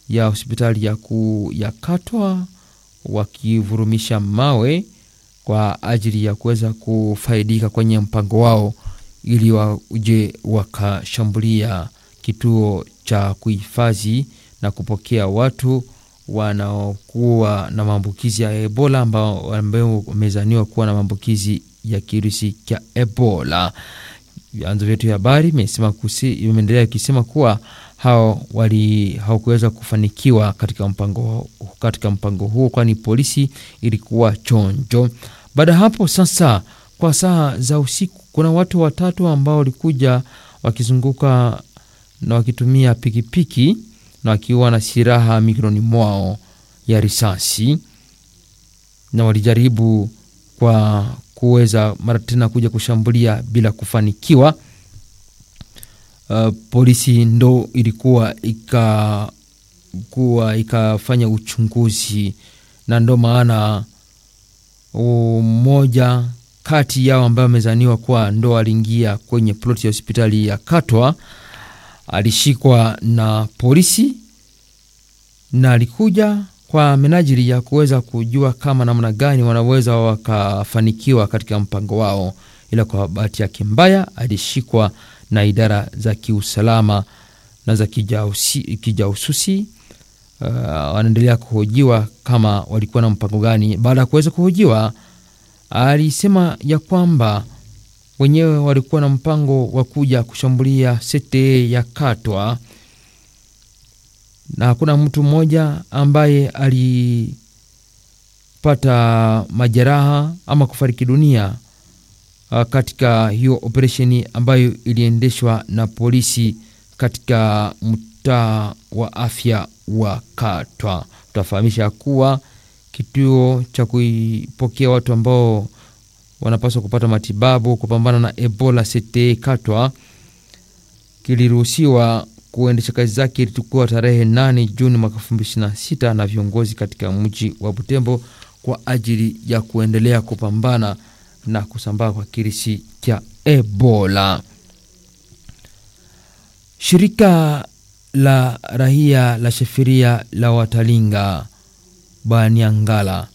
ya hospitali ya, ku, ya Katwa wakivurumisha mawe kwa ajili ya kuweza kufaidika kwenye mpango wao ili waje wakashambulia kituo cha kuhifadhi na kupokea watu wanaokuwa na maambukizi ya Ebola ambao wamezaniwa kuwa na maambukizi ya kirusi cha Ebola. Vyanzo vyetu vya habari imeendelea ikisema kuwa hao wali hawakuweza kufanikiwa katika mpango, katika mpango huo, kwani polisi ilikuwa chonjo. Baada ya hapo sasa, kwa saa za usiku, kuna watu watatu ambao walikuja wakizunguka na wakitumia pikipiki na wakiwa na silaha mikononi mwao ya risasi, na walijaribu kwa kuweza mara tena kuja kushambulia bila kufanikiwa. Uh, polisi ndo ilikuwa ikakuwa ikafanya uchunguzi, na ndo maana mmoja kati yao ambaye amezaniwa kuwa ndo aliingia kwenye ploti ya hospitali ya Katwa alishikwa na polisi na alikuja kwa menajili ya kuweza kujua kama namna gani wanaweza wakafanikiwa katika mpango wao, ila kwa bahati yake mbaya alishikwa na idara za kiusalama na za kijasusi. Uh, wanaendelea kuhojiwa kama walikuwa na mpango gani. Baada ya kuweza kuhojiwa, alisema ya kwamba wenyewe walikuwa na mpango wa kuja kushambulia sete ya Katwa na hakuna mtu mmoja ambaye alipata majeraha ama kufariki dunia katika hiyo operesheni ambayo iliendeshwa na polisi katika mtaa wa afya wa Katwa. Tutafahamisha kuwa kituo cha kuipokea watu ambao wanapaswa kupata matibabu kupambana na Ebola sete Katwa kiliruhusiwa kuendesha kazi zake ilikuwa tarehe 8 Juni mwaka 2026 na viongozi katika mji wa Butembo kwa ajili ya kuendelea kupambana na kusambaa kwa kirisi cha Ebola. Shirika la rahia la shefiria la Watalinga Baniangala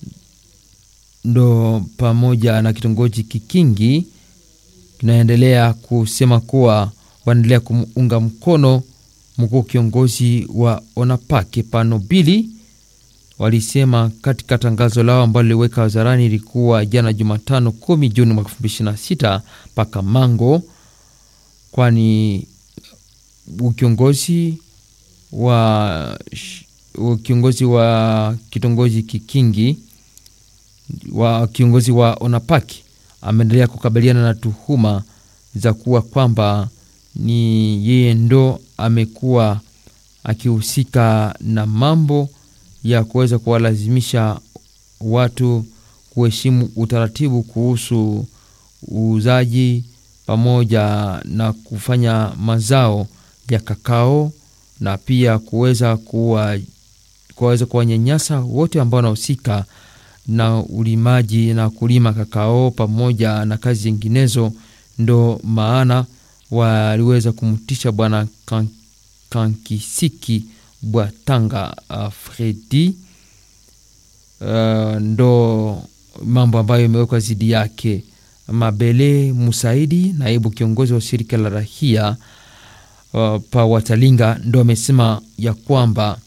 ndo pamoja na kitongoji Kikingi kinaendelea kusema kuwa wanaendelea kumuunga mkono mkuu kiongozi wa Onapake Panobili. Walisema katika tangazo lao ambalo liliweka hadharani, ilikuwa jana Jumatano 10 Juni mwaka 2026 mpaka Mango, kwani ukiongozi wa kiongozi wa kitongoji Kikingi wa kiongozi wa Onapake ameendelea kukabiliana na tuhuma za kuwa kwamba ni yeye ndo amekuwa akihusika na mambo ya kuweza kuwalazimisha watu kuheshimu utaratibu kuhusu uuzaji pamoja na kufanya mazao ya kakao na pia kuweza kuwa kuweza kuwanyanyasa wote ambao wanahusika na ulimaji na kulima kakao pamoja na kazi zinginezo. Ndo maana waliweza kumtisha bwana Kankisiki Bwatanga uh, Fredi uh, ndo mambo ambayo imewekwa zidi yake. Mabele Musaidi, naibu kiongozi wa shirika la rahia uh, pa Watalinga, ndo amesema ya kwamba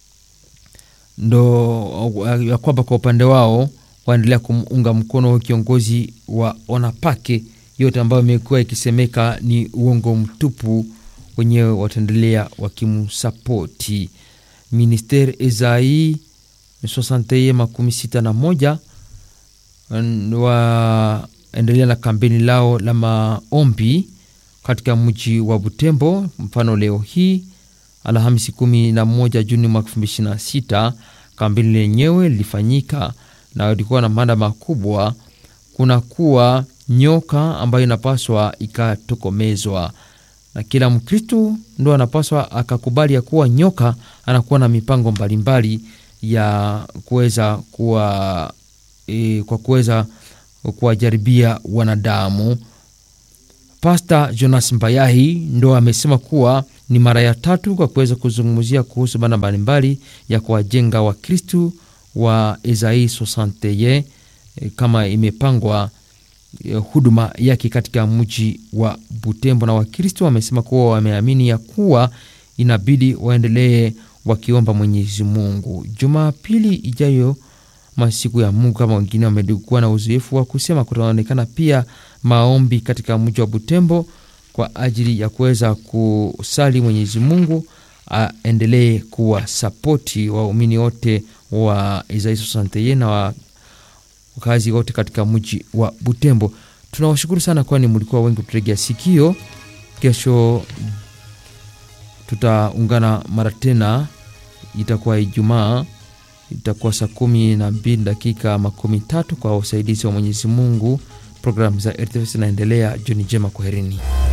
ndo ya kwamba kwa upande wao waendelea kumuunga mkono kiongozi wa Onapake yote ambayo imekuwa ikisemeka ni uongo mtupu, wenyewe wataendelea wakimsapoti. Ministeri Ezai sosanteye makumi sita na moja waendelea na kampeni lao la maombi katika mji wa Butembo. Mfano leo hii Alhamisi kumi na moja Juni mwaka elfu mbili ishirini na sita kampeni lenyewe lilifanyika na ilikuwa na mada makubwa, kunakuwa nyoka ambayo inapaswa ikatokomezwa, na kila Mkristu ndo anapaswa akakubali ya kuwa nyoka anakuwa na mipango mbalimbali ya kuweza kuwa e, kwa kuweza kuwajaribia wanadamu. Pasta Jonas Mbayahi ndo amesema kuwa ni mara ya tatu kwa kuweza kuzungumzia kuhusu bana mbalimbali ya kuwajenga Wakristu wa Isai 61 kama imepangwa huduma yake katika mji wa Butembo, na Wakristo wamesema kuwa wameamini ya kuwa inabidi waendelee wakiomba Mwenyezi Mungu. Jumapili ijayo, masiku ya Mungu, kama wengine wamekuwa na uzoefu wa kusema, kutaonekana pia maombi katika mji wa Butembo kwa ajili ya kuweza kusali Mwenyezi Mungu aendelee kuwa sapoti waumini wote wa Isai 61 na wa wakazi wote katika mji wa Butembo. Tunawashukuru sana, kwani mlikuwa wengi kuturegea sikio. Kesho tutaungana mara tena, itakuwa Ijumaa, itakuwa saa kumi na mbili dakika makumi tatu kwa usaidizi wa Mwenyezi Mungu. Programu za RTV zinaendelea. Jioni njema, kwaherini.